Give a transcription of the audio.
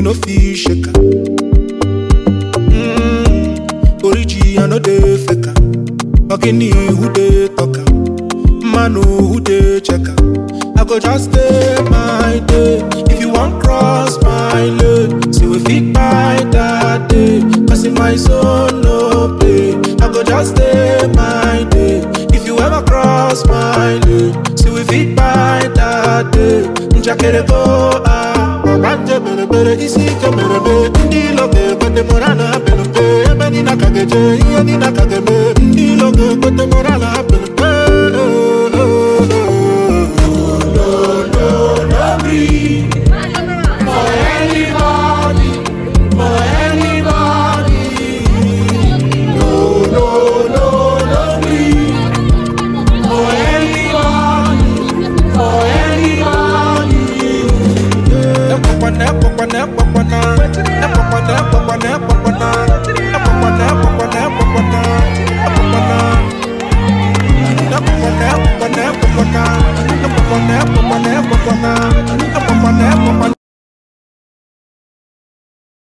no fit shake am. Mm, Origi, I no dey fake am. Ogini, who dey talk am? Man, who dey check am? I go just stay my day. If you want cross my lane, see we fit buy that day. Cause in my zone, no play. I go just stay my day. If you ever cross my lane, see we fit buy that day. Njakere go ah, babanje bere bere isi ke bere be. Ndi loke kwende morana bere be. Ebe ni na kageje, iye ni na kageme.